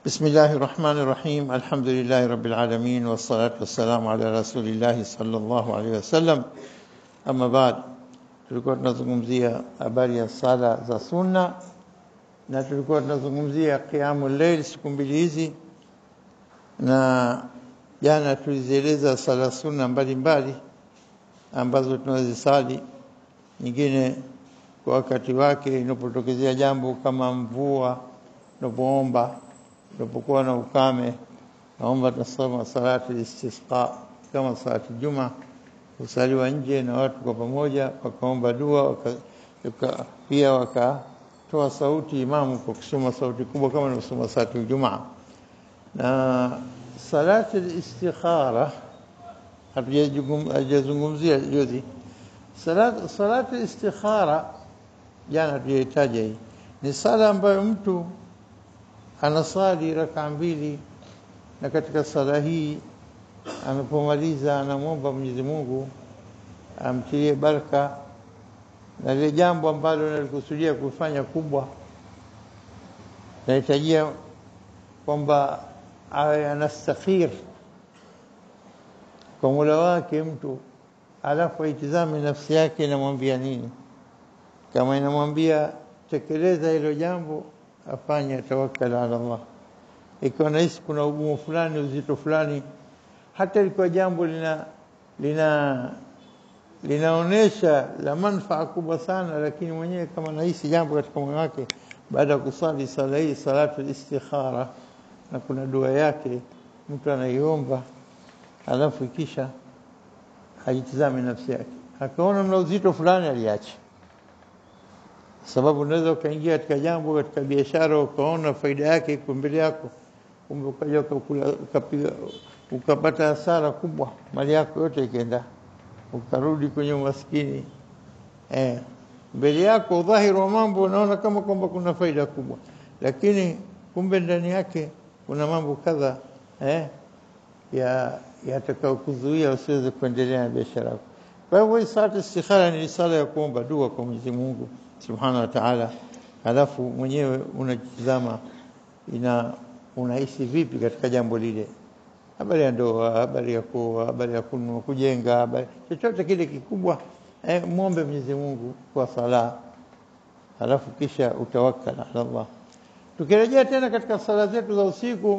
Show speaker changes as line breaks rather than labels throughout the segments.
بسم الله الرحمن الرحيم الحمد لله رب العالمين والصلاة والسلام على رسول الله صلى الله عليه wasallam ama baad tulikuwa tunazungumzia habari ya sala za sunna na tulikuwa tunazungumzia qiyamul layl siku mbili hizi na jana tulizieleza sala sunna mbalimbali ambazo tunazisali nyingine kwa wakati wake inapotokezea jambo kama mvua unapoomba unapokuwa na ukame naomba tunasoma salati istisqa kama salati juma usaliwa nje na watu kwa pamoja wakaomba dua waka, waka, pia wakatoa sauti imamu kwa kusoma sauti kubwa kama anavyosoma salati jumaa na salati istikhara hatujazungumzia juzi salati salati istikhara jana tujaitaja hii ni sala ambayo mtu anasali raka mbili na katika sala hii anapomaliza anamwomba Mwenyezi Mungu amtilie baraka na lile jambo ambalo nalikusudia kufanya kubwa nahitajia kwamba awe anastakhir kwa Mola wake mtu alafu aitizame nafsi yake inamwambia nini kama inamwambia tekeleza hilo jambo afanye tawakkal ala Allah ikiwa nahisi kuna ugumu fulani uzito fulani hata ilikuwa jambo lina lina linaonesha la manufaa kubwa sana lakini mwenyewe kama nahisi jambo katika moyo wake baada ya kusali sala hii salatu istikhara na kuna dua yake mtu anaiomba alafu kisha ajitizame nafsi yake akaona mna uzito fulani aliacha sababu unaweza ukaingia katika jambo katika biashara ukaona faida yake iko mbele yako kumbe ukaja ukapiga ukapata hasara kubwa mali yako yote ikaenda ukarudi kwenye umaskini eh mbele yako dhahiri wa mambo unaona kama kwamba kuna faida kubwa lakini kumbe ndani yake kuna mambo kadha eh ya yatakao kuzuia usiweze kuendelea na biashara yako kwa hivyo sala istikhara ni sala ya kuomba dua kwa Mwenyezi Mungu subhanahu wa ta'ala halafu mwenyewe unajizama ina unahisi vipi katika jambo lile habari ya ndoa habari ya kuoa habari ya kununua kujenga habari chochote kile kikubwa eh, muombe Mwenyezi Mungu kwa sala halafu kisha utawakkal ala Allah tukirejea tena katika sala zetu za usiku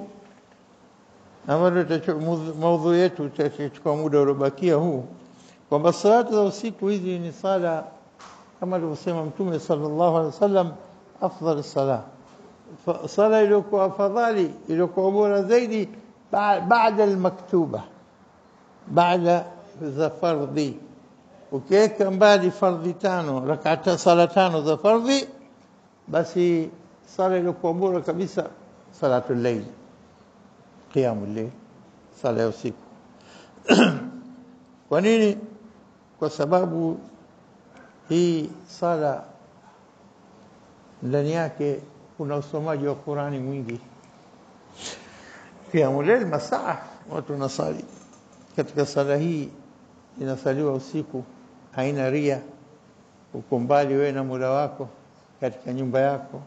ambayo maudhu yetu itachukua muda uliobakia huu kwamba salatu za usiku hizi ni sala kama alivyosema mtume sallallahu alaihi wasallam afdal sala sala iliyokuwa afadhali iliyokuwa bora zaidi baada almaktuba baada za fardhi ukiweka mbali fardhi tano rakata sala tano za fardhi basi sala iliyokuwa bora kabisa salatu layl qiyamul layl sala ya usiku kwa nini kwa sababu hii sala ndani yake kuna usomaji wa Qurani mwingi qiyamul layl masaa watu nasali katika sala hii inasaliwa usiku haina ria uko mbali wewe na Mola wako katika nyumba yako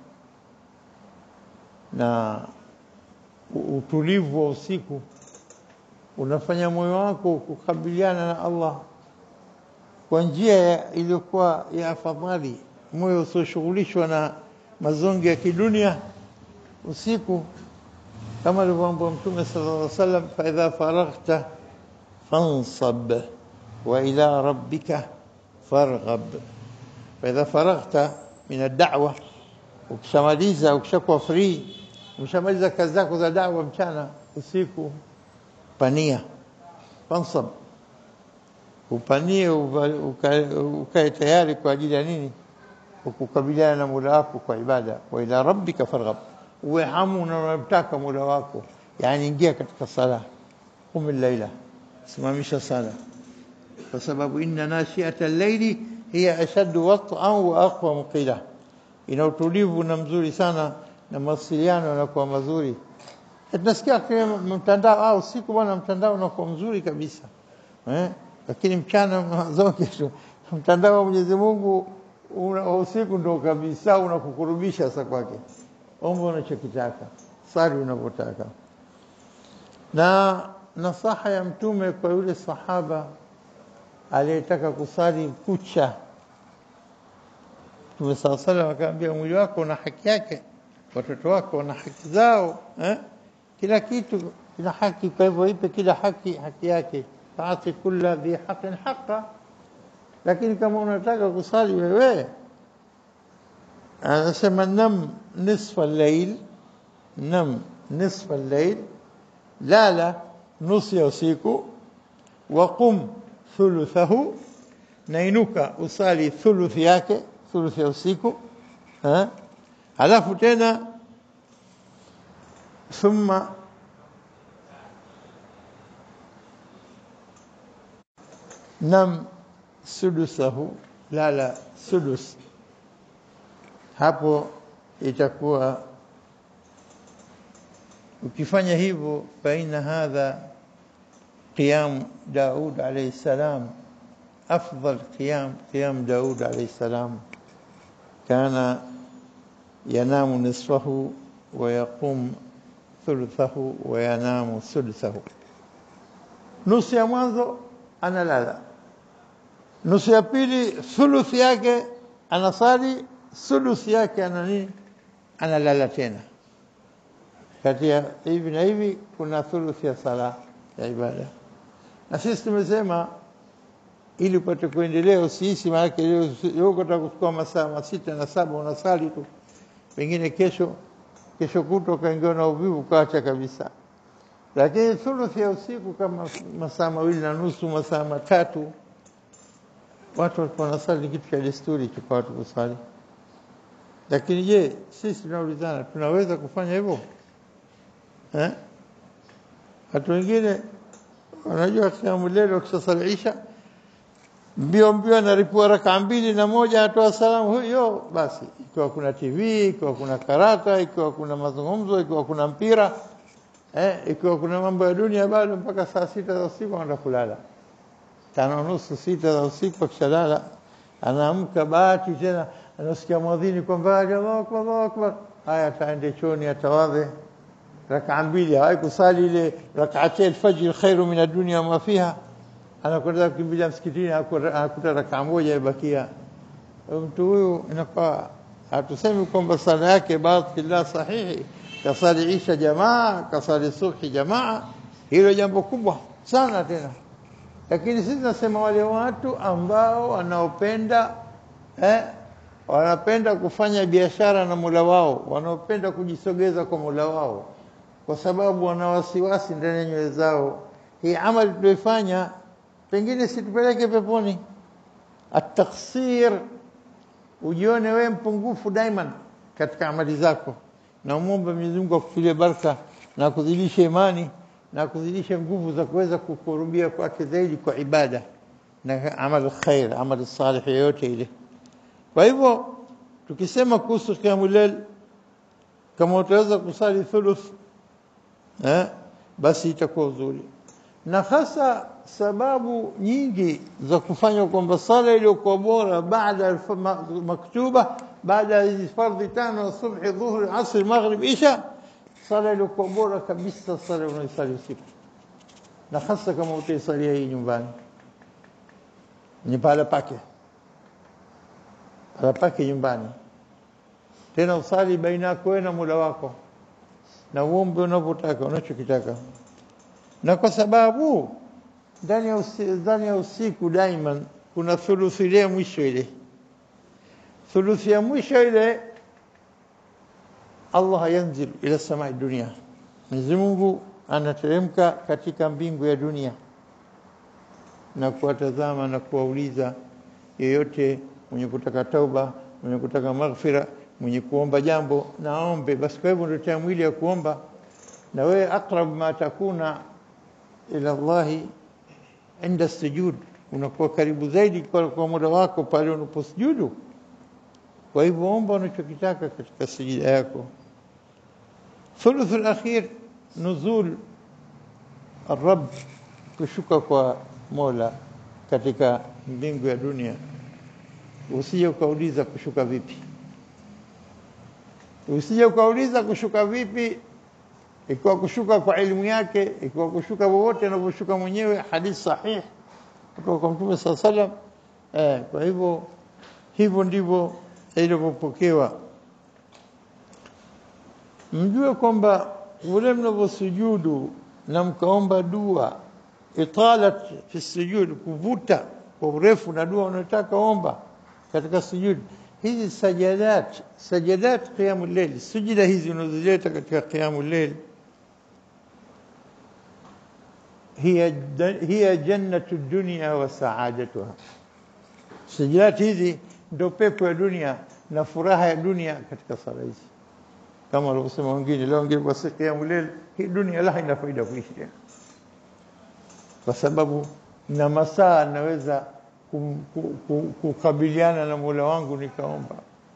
na utulivu wa usiku unafanya moyo wako kukabiliana na Allah kwa njia iliyokuwa ya afadhali moyo usioshughulishwa na mazongi ya kidunia usiku kama alivyoambiwa mtume sallallahu alaihi wasallam fa idha faraghta fansab wa ila rabbika farghab fa idha faraghta min ad-da'wa ukishamaliza ukishakuwa free umeshamaliza kazi zako za da'wa mchana usiku pania fansab upanie ukae tayari kwa ajili ya nini ukukabiliana na Mola wako kwa ibada wa ila rabbika farghab uwe hamu na unamtaka Mola wako yani ingia katika sala qum laila simamisha sala kwa sababu inna nashi'ata al-layli hiya ashaddu wat'an wa aqwa qila ina utulivu na mzuri sana na mawasiliano yanakuwa mazuri tunasikia kwenye mtandao au siku bwana mtandao unakuwa mzuri kabisa eh lakini mchana mazonge tu mtandao wa Mwenyezi Mungu una usiku ndo kabisa unakukurubisha sasa kwake omba unachokitaka sali unavyotaka. Na nasaha ya Mtume kwa yule sahaba aliyetaka kusali kucha, Mtume saa salam akaambia, mwili wako una haki yake, watoto wako wana haki zao eh? kila kitu kina haki, kwa hivyo ipe kila haki haki yake, faati kulla dhi haqin haqa. Lakini kama unataka kusali wewe, anasema nam nisfa llail, nam nisfa llail, lala nusu ya usiku, waqum thuluthahu, nainuka usali thuluthi yake, thuluthi ya usiku eh? halafu tena thumma nam sudusahu, lala sudus. Hapo itakuwa ukifanya hivyo, faina hadha qiyam Daud alayhi salam afdal qiyam qiyam Daud alayhi salam kana yanamu nisfahu wa yaqum thuluthahu wa yanamu sudusahu, nusu ya mwanzo analala, nusu ya pili thuluthi yake anasali, sudusi yake ana nini, analala tena. Kati ya hivi na hivi kuna thuluthi ya sala ya ibada, na sisi tumesema ili upate kuendelea, usiishi maanake leo ukataka kuchukua masaa masita na saba unasali tu, pengine kesho kesho kutwa ukaingiwa na uvivu ukaacha kabisa. Lakini thuluthi ya usiku kama masaa mawili na nusu, masaa matatu, watu walikuwa wanasali, ni kitu cha desturi tu kwa watu kusali. Lakini je, sisi tunaulizana, tunaweza kufanya hivyo eh? Watu wengine wanajua kiamu lelo wakishasali isha mbio mbio anaripua rakaa mbili na moja atoa salamu huyo basi. Ikiwa kuna TV, ikiwa kuna karata, ikiwa kuna mazungumzo, ikiwa kuna mpira eh, ikiwa kuna mambo ya dunia, bado mpaka saa sita za usiku anaenda kulala, tano nusu sita za usiku akishalala, anaamka bahati tena anasikia mwadhini kwa mbali, Allahu akbar, Allahu akbar. Haya, ataende chooni, atawadhe rakaa mbili, hawai kusali ile rakaati alfajr khairu min ad-dunya ma fiha anakwenda kukimbilia msikitini, anakuta rakaa moja ibakia. Mtu huyu inakuwa hatusemi kwamba sala yake batil, la sahihi. Kasali isha jamaa, kasali subhi jamaa, hilo jambo kubwa sana tena. Lakini sisi nasema wale watu ambao wanaopenda eh, wanapenda kufanya biashara na Mola wao, wanaopenda kujisogeza kwa Mola wao, kwa sababu wana wasiwasi ndani ya nyoyo zao, hii amali tulioifanya pengine situpeleke peponi. Ataksir, ujione wewe mpungufu daiman katika amali zako, na umwombe Mwenyezi Mungu akufilie baraka na kuzidisha imani na kuzidisha nguvu za kuweza kukurubia kwake zaidi kwa ibada na amal khair, amal salih yoyote ile. Kwa hivyo tukisema kuhusu qiyamul layl, kama utaweza kusali thuluth eh, basi itakuwa uzuri na hasa sababu nyingi za kufanywa kwamba sala iliyokuwa bora baada maktuba, baada ya hizi fardhi tano, subhi, dhuhri, asri, maghrib, isha, sala iliyokuwa bora kabisa sala unaisali usiku, na hasa kama utaisalia hii nyumbani, ni pahala pake, pahala pake nyumbani, tena usali baina yako wewe na Mola wako, na uombe unavyotaka unachokitaka na kwa sababu ndani ya usiku, ndani ya usiku daiman kuna thuluthi ile mwisho ile thuluthi ya mwisho ile Allah yanzil ila samai dunia, Mwenyezi Mungu anateremka katika mbingu ya dunia na kuwatazama na kuwauliza yeyote mwenye kutaka tauba, mwenye kutaka maghfira, mwenye kuomba jambo naombe. Basi kwa hivyo ndio mwili ya kuomba, na wewe aqrab ma takuna ila Allahi inda sujud, unakuwa karibu zaidi kwa, kwa muda wako pale unaposujudu. Kwa hivyo omba unachokitaka katika sujida yako. Thuluth al-akhir nuzul arab, kushuka kwa Mola katika mbingu ya dunia. Usije ukauliza kushuka vipi, usije ukauliza kushuka vipi ikiwa kushuka kwa elimu yake, ikiwa kushuka wowote anavyoshuka mwenyewe, hadithi sahih kutoka kwa Mtume saa salam. Eh, kwa hivyo hivyo ndivyo ilivyopokewa. Mjue kwamba vile mnavyosujudu na mkaomba dua italat fi sujud, kuvuta kwa urefu na dua unataka omba katika sujud. Hizi sajadat sajadat qiyamul layl, sujida hizi unazileta katika qiyamul layl hiya hiya jannatu dunya wa saadatuha. Sajadat hizi ndio pepo ya dunia na furaha ya dunia katika sala hizi, kama walivyosema wengine. Leo wengine kwa siku qiyamul layl, hii dunia la haina faida kuishi tena kwa sababu na masaa naweza kukabiliana na Mola wangu nikaomba,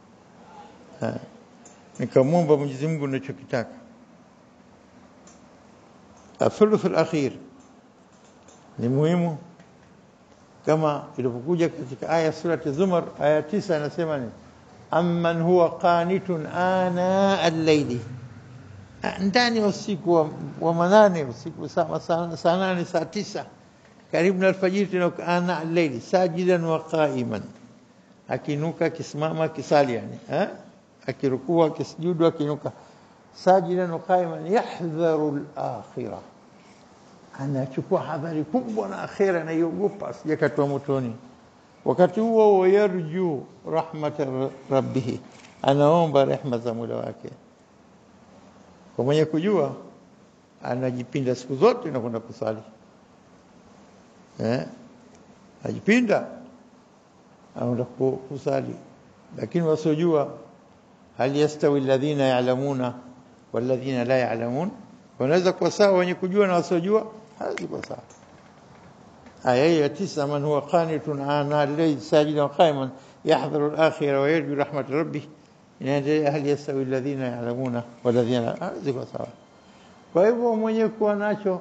nikamwomba Mwenyezi Mungu ninachokitaka. Athuluth alakhir ni muhimu kama ilivyokuja katika aya surati Zumar aya tisa, anasema ni amman huwa qanitun ana al-layli ndani ya usiku wa, wa manane usiku saa nane saa tisa karibu na alfajiri tena ana al-layli sajidan wa qa'iman, akinuka akisimama akisali, yani eh, akirukua akisujudu akinuka, sajidan wa qa'iman yahdharu al-akhirah, anachukua hadhari kubwa na akhira, anaiogopa asijakatwa motoni. Wakati huo wayarju rahmata rabbih, anaomba rehma za Mola wake. Kwa mwenye kujua anajipinda siku zote na kwenda kusali eh, ajipinda anaenda kusali, lakini wasiojua, hal yastawi alladhina ya'lamuna walladhina la ya'lamun, wanaweza kuwa sawa wenye kujua na wasiojua? Hawezi kuwa sawa. Aya ya tisa, man huwa qanitun ana al-layl sajidan qa'iman yahdharu al-akhirah wa yarju rahmat rabbih inaendelea hali yastawi alladhina ya'lamuna walladhina hawezi kuwa sawa. Kwa hivyo mwenye kuwa nacho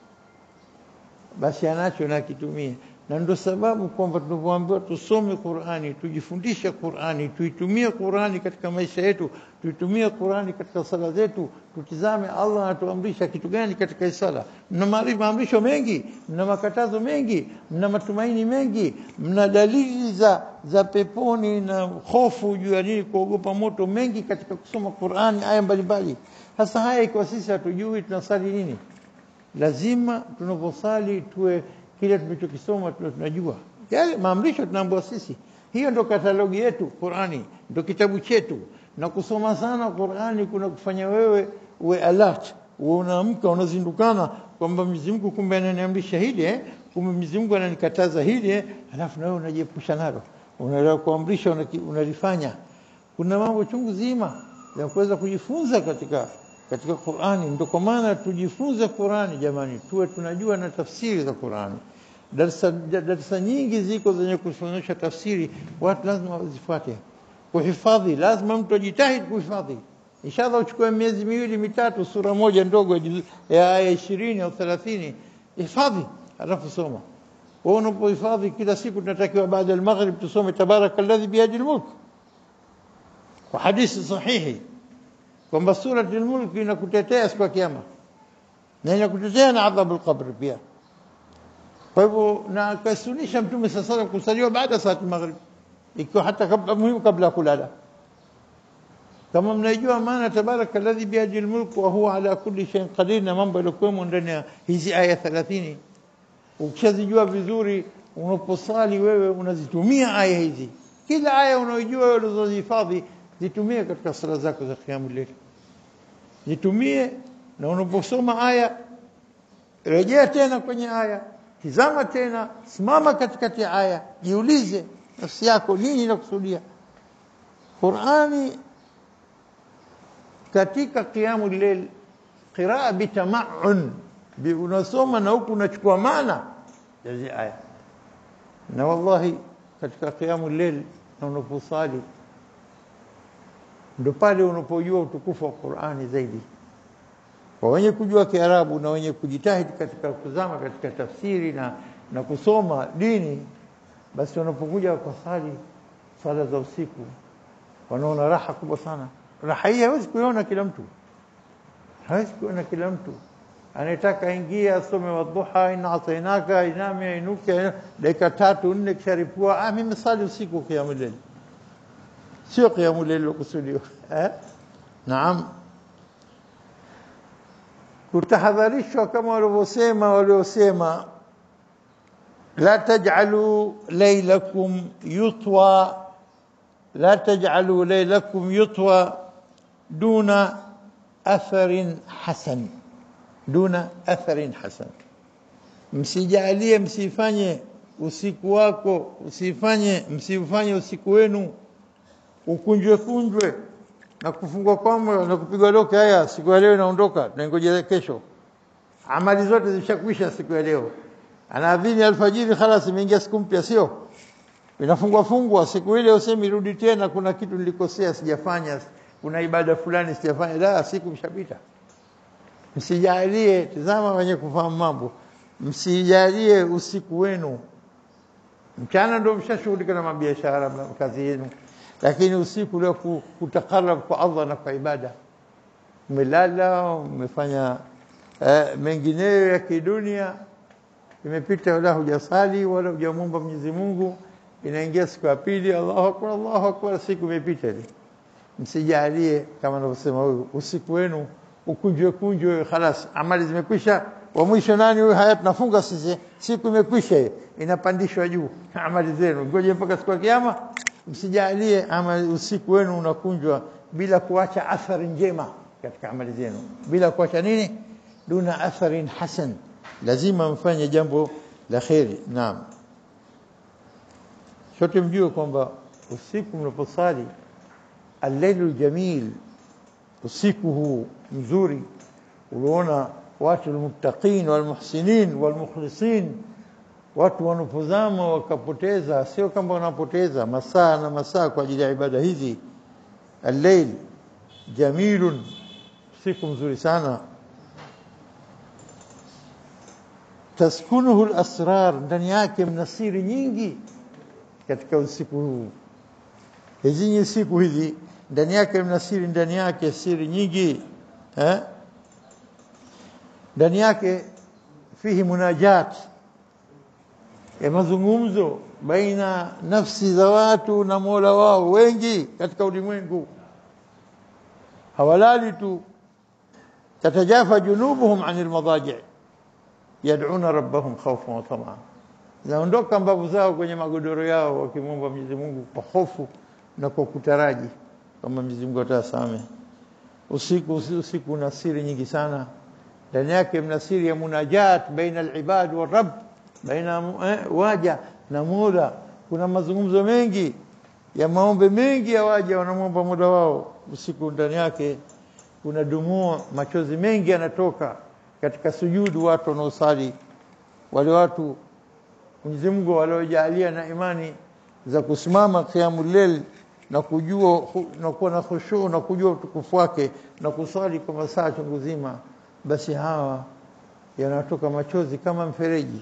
basi anacho na kitumie, na ndio sababu kwamba tunavyoambiwa tusome Qur'ani, tujifundishe Qur'ani, tuitumie Qur'ani katika maisha yetu, tuitumie Qur'ani katika sala zetu, tutizame Allah anatuamrisha kitu gani katika sala. Mna maamrisho mengi, mna makatazo mengi, mna matumaini mengi, mna dalili za za peponi na hofu juu ya nini, kuogopa moto mengi katika kusoma Qur'ani, aya mbalimbali. Sasa haya ikiwa sisi hatujui tunasali nini? Lazima tunaposali tuwe kile tunachokisoma tuwe tunajua yale maamrisho tunaambiwa sisi. Hiyo ndo katalogi yetu, Qur'ani ndo kitabu chetu, na kusoma sana Qur'ani kuna kufanya wewe uwe alert, uwe unaamka unazindukana kwamba Mwenyezi Mungu kumbe ananiamrisha hili eh, kumbe Mwenyezi Mungu ananikataza hili eh, alafu na wewe unajiepusha nalo, unaelewa kuamrisha unalifanya. Kuna mambo chungu zima ya kuweza kujifunza katika katika Qur'ani. Ndio kwa maana tujifunze Qur'ani jamani, tuwe tunajua na tafsiri za Qur'ani. Darasa darasa nyingi ziko zenye kufundisha tafsiri, watu lazima wazifuate. Kuhifadhi, lazima mtu ajitahidi kuhifadhi. Inshallah uchukue miezi miwili mitatu, sura moja ndogo ya aya ishirini au thelathini, hifadhi alafu soma. Wewe unapohifadhi kila siku, tunatakiwa baada ya maghrib tusome tabaraka alladhi biyadi almulk, kwa hadithi sahihi kwamba surati al-Mulk inakutetea siku ya Kiyama na inakutetea na adhabu al-qabr pia. Kwa hivyo na akasunisha Mtume sasa sala kusaliwa baada saa maghrib, ikiwa hata kabla muhimu kabla ya kulala. Kama mnaijua maana tabaraka alladhi biyadi al-mulk wa huwa ala kulli shay'in qadir, na mambo yaliokuwemo ndani ya hizi aya 30 ukishazijua vizuri, unaposali wewe unazitumia aya hizi. Kila aya unaojua wewe ulizozihifadhi zitumie katika sala zako za qiyamul layl, zitumie. Na unaposoma aya, rejea tena kwenye aya, tizama tena, simama katikati ya aya, jiulize nafsi yako, nini inakusudia Qur'ani katika qiyamul layl. Qiraa bitamaun, unasoma na huku unachukua maana ya hizi aya, na wallahi katika qiyamul layl na unaposali ndo pale unapojua utukufu wa Qur'ani zaidi. Kwa wenye kujua Kiarabu na wenye kujitahidi katika kuzama katika tafsiri na, na kusoma dini, basi wanapokuja kwa sali sala za usiku wanaona raha kubwa sana. Raha hii hawezi kuiona kila mtu, hawezi kuona kila mtu anataka aingie asome wadhuha ina atainaka iname ainuke dakika tatu nne kisharipua ah mimi sali usiku qiyamul layl sio qiyamul layl kusudiwa eh naam kutahadharishwa kama walivyosema waliosema la taj'alu laylakum yutwa la taj'alu laylakum yutwa duna atharin hasan duna atharin hasan msijalie msifanye usiku wako usifanye msifanye usiku wenu ukunjwe kunjwe na kufungwa kwamba na kupigwa loke haya siku ya leo inaondoka tunangoja kesho amali zote zimeshakwisha siku ya leo anaadhini alfajiri khalas imeingia siku mpya sio inafungwa fungwa siku ile usemi rudi tena kuna kitu nilikosea sijafanya kuna ibada fulani sijafanya la siku mshapita msijalie tazama wenye kufahamu mambo msijalie usiku wenu mchana ndio mshashughulika na mabiashara kazi yenu lakini usiku leo kutakarab kwa Allah na kwa ibada umelala umefanya eh, mengineyo ya kidunia imepita wala hujasali wala hujamuomba Mwenyezi Mungu inaingia siku ya pili Allahu akbar Allahu akbar siku imepita ile msijalie kama anavyosema huyu usiku wenu ukunjwe kunjwe khalas amali zimekwisha wa mwisho nani huyu haya tunafunga sisi siku imekwisha inapandishwa juu amali zenu ngoje mpaka siku ya kiyama msijalie ama usiku wenu unakunjwa bila kuacha athari njema katika amali zenu bila kuacha nini duna atharin hasan lazima mfanye jambo la kheri naam sote mjue kwamba usiku mnaposali al-lailu jamil usiku huu mzuri uliona watu almuttaqin walmuhsinin walmukhlisin watu wanapozama wakapoteza sio kama wanapoteza masaa na masaa kwa ajili ya ibada hizi al-lail jamilun siku mzuri sana taskunuhu al-asrar ndani yake mna siri nyingi katika usiku huu hizi siku hizi ndani yake mna siri ndani yake siri nyingi eh ndani yake fihi munajat ya mazungumzo baina nafsi za watu na Mola wao wengi katika ulimwengu hawalali tu tatajafa junubuhum anil madaji yad'una rabbahum khawfan wa tama'an zaondoka mbavu zao kwenye magodoro yao wakimwomba Mwenyezi Mungu kwa hofu na kwa kutaraji kama Mwenyezi Mungu atasamehe usiku usiku una siri nyingi sana ndani yake mna siri ya munajat baina al-ibad wa rabb baina eh, waja na Mola kuna mazungumzo mengi ya maombe mengi ya waja wanamwomba Mola wao usiku ndani yake kuna dumua machozi mengi yanatoka katika sujudu watu wanaosali wale watu Mwenyezi Mungu waliojalia na imani za kusimama qiyamul layl na kujua na kuwa na khushu na kujua utukufu wake na kusali kwa masaa chungu zima basi hawa yanatoka machozi kama mfereji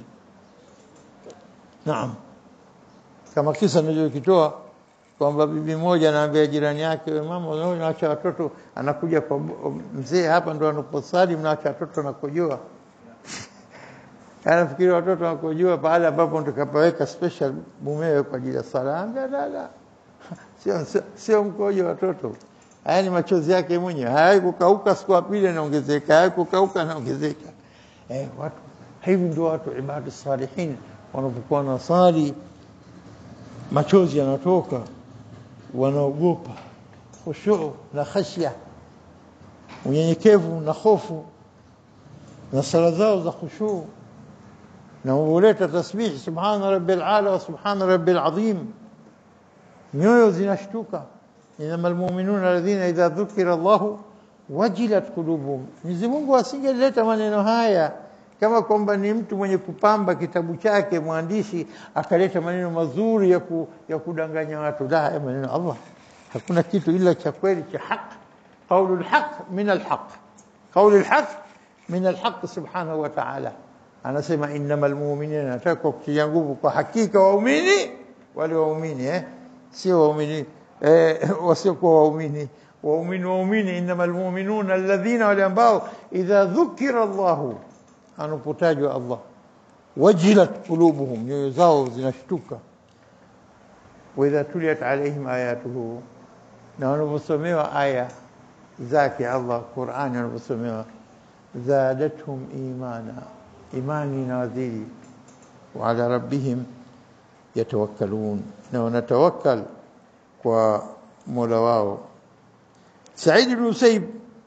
naam kama kisa nilichokitoa kwamba bibi moja anaambia jirani yake wewe mama unaacha watoto anakuja kwa mzee hapa ndo anaposali mnaacha watoto nakojoa anafikiri watoto wanakojua pale ambapo tukapaweka special mumewe kwa ajili ya sala anga dada sio sio mkojo watoto haya ni machozi yake mwenyewe hayai kukauka siku ya pili anaongezeka hayai kukauka anaongezeka eh watu hivi ndio watu ibadu salihin wanapokuwa na sali machozi yanatoka wanaogopa khushu na khashya unyenyekevu na hofu na sala zao za khushu na huleta tasbih subhana rabbil ala wa subhana rabbil azim nyoyo zinashtuka inama almu'minuna alladhina idha dhukira Allah wajilat qulubuhum Mwenyezi Mungu asingeleta maneno haya kama kwamba ni mtu mwenye kupamba kitabu chake mwandishi akaleta maneno mazuri ya, ku, ya kudanganya watu la haya maneno Allah hakuna kitu ila cha kweli cha haq قول الحق من الحق قول الحق من الحق سبحانه وتعالى anasema innamal mu'minina nataka kutia nguvu kwa hakika waumini wale waumini eh sio waumini eh wasiokuwa waumini waumini waumini innamal mu'minuna alladhina wale ambao idha dhukira Allahu anapotajwa Allah wajilat qulubuhum nyoyo zao zinashtuka wa idha tuliyat alaihim ayatuhu na wanaposomewa aya zake Allah Qur'ani wanaposomewa zadatuhum imana imani inawazidi wa ala rabbihim yatawakkalun na wanatawakkal kwa Mola wao Said ibn Musayyib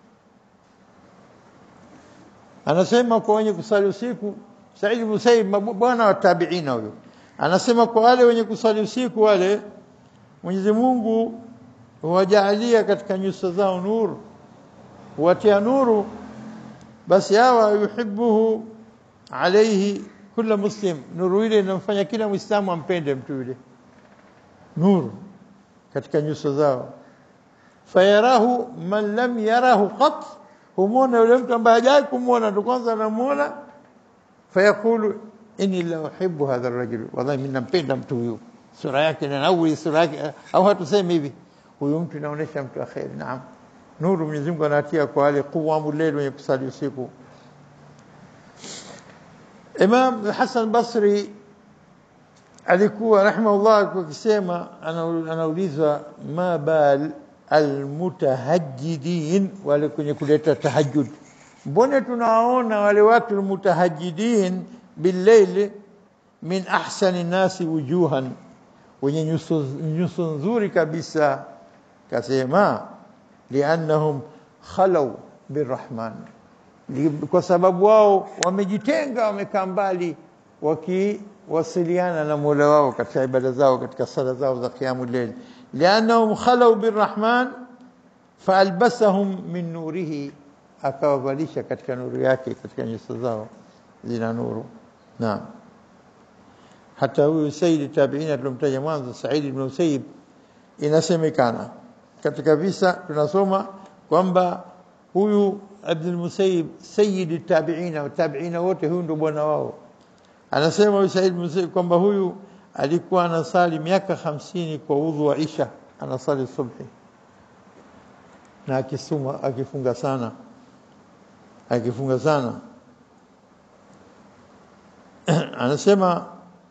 anasema kwa wenye kusali usiku Said ibn Musayyib bwana wa tabiina huyo anasema kwa wale wenye kusali usiku wale Mwenyezi Mungu huwajalia katika nyuso zao nuru huwatia nuru basi hawa yuhibbuhu alayhi kila muslim nuru ile inamfanya kila muislamu ampende mtu yule nuru katika nyuso zao fayarahu man lam yarahu qat humona yule mtu ambaye hajai kumuona ndo kwanza anamuona fayaqulu inni la uhibbu hadha ar-rajul wallahi mimi nampenda mtu huyu sura yake na nawi sura yake au hatusemi hivi huyu mtu inaonesha mtu wa khair naam nuru Mwenyezi Mungu anatia kwa wale quwamu layl wenye kusali usiku Imam Hassan Basri alikuwa rahimahullah akisema anaulizwa ma bal almutahajjidin wale kwenye kuleta tahajjud mbona tunawaona wale watu almutahajjidin billayl min ahsani nasi wujuhan wenye nyuso nyuso nzuri kabisa kasema liannahum khalaw birrahman kwa sababu wao wamejitenga wamekaa mbali wakiwasiliana na Mola wao katika ibada zao katika sala zao za qiyamul layl liannahum khalaw birrahman faalbasahum min nurihi akawavalisha katika nuru yake katika nyuso zao zina nuru naam hata huyu sayyid tabiina tulomtaja mwanzo Said ibn Musayyib inasemekana katika visa tunasoma kwamba huyu Abdul Musayyib sayyid tabiina wa tabiina wote huyu ndo bwana wao anasema huyu Said Musayyib kwamba huyu alikuwa anasali miaka hamsini kwa udhu wa Isha anasali subhi na akisuma akifunga sana akifunga sana anasema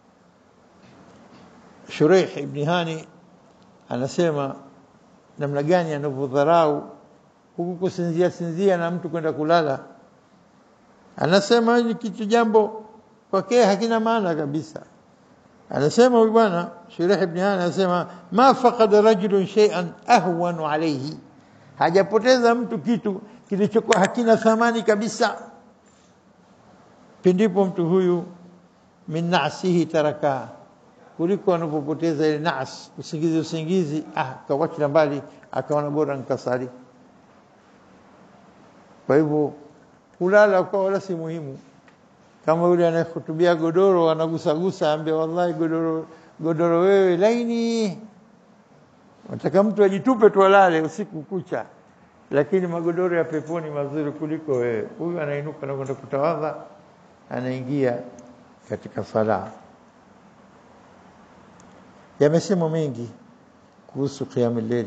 Shuraih ibn Hani anasema namna gani anavyodharau huku kusinzia sinzia na mtu kwenda kulala anasema ni kitu jambo kwake hakina maana kabisa anasema huyu bwana Shuraih ibn Hani anasema ma faqada rajulun shay'an ahwanu alayhi hajapoteza mtu kitu kilichokuwa hakina thamani kabisa pindipo mtu huyu min nasihi taraka kuliko anapopoteza ile nas usingizi usingizi ah kawacha mbali akaona bora nikasali kwa hivyo kulala kwa wala si muhimu kama yule anayehutubia godoro anagusagusa ambia wallahi godoro godoro wewe laini nataka mtu ajitupe tu alale usiku kucha lakini magodoro ya peponi mazuri kuliko wewe huyu anainuka na kwenda kutawadha anaingia katika sala yamesemwa mengi kuhusu qiyamul layl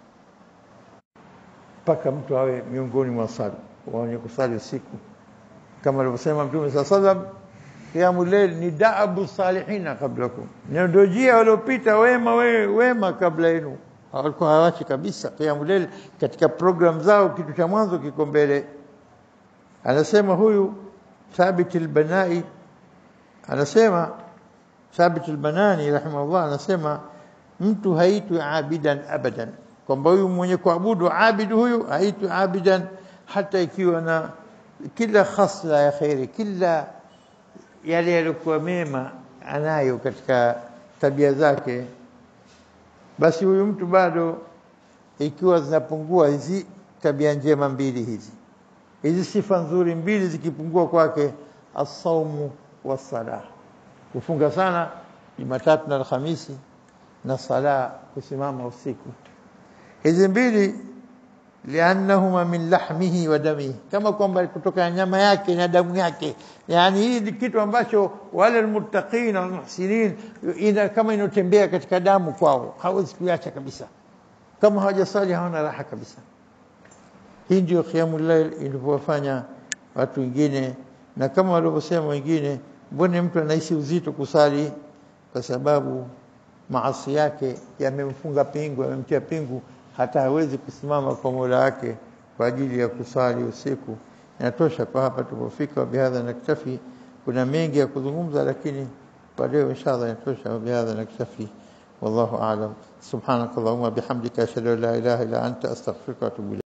mpaka mtu awe miongoni mwa sala wenye kusali usiku kama alivyosema mtume saa sallam qiyamul layl ni daabu salihina qablakum ndio njia waliopita wema we, wema kabla yenu walikuwa hawachi kabisa qiyamul layl katika program zao kitu cha mwanzo kiko mbele anasema huyu Thabit al-Banai anasema Thabit al-Banani rahimahullah anasema mtu haitwi abidan abadan kwamba huyu mwenye kuabudu abidu huyu haitwi abidan hata ikiwa na kila khasla ya khairi kila yale yalikuwa mema anayo katika tabia zake basi huyu mtu bado ikiwa zinapungua hizi tabia njema mbili hizi hizi sifa nzuri mbili zikipungua kwake asaumu wasala kufunga sana Jumatatu na Alhamisi na sala kusimama usiku hizi mbili liannahuma min lahmihi wa damihi kama kwamba kutoka nyama yake na damu yake yani hii ni kitu ambacho wale almuttaqin wal muhsinin ina kama inotembea katika damu kwao hawezi kuacha kabisa kama hawajasali hawana raha kabisa. Hii ndio qiyamul layl ilivyowafanya watu wengine, na kama walivyosema wengine, mbona mtu anahisi uzito kusali? Kwa sababu maasi yake yamemfunga pingu, yamemtia pingu, hata hawezi kusimama kwa Mola wake kwa ajili ya kusali usiku. Inatosha kwa hapa tulipofika. Bihadha naktafi, kuna mengi ya kuzungumza, lakini kwa leo inshallah inatosha. Bihadha naktafi, wallahu a'lam. Subhanakallahumma bihamdika ashhadu an la ilaha illa anta astaghfiruka wa atubu ilayk.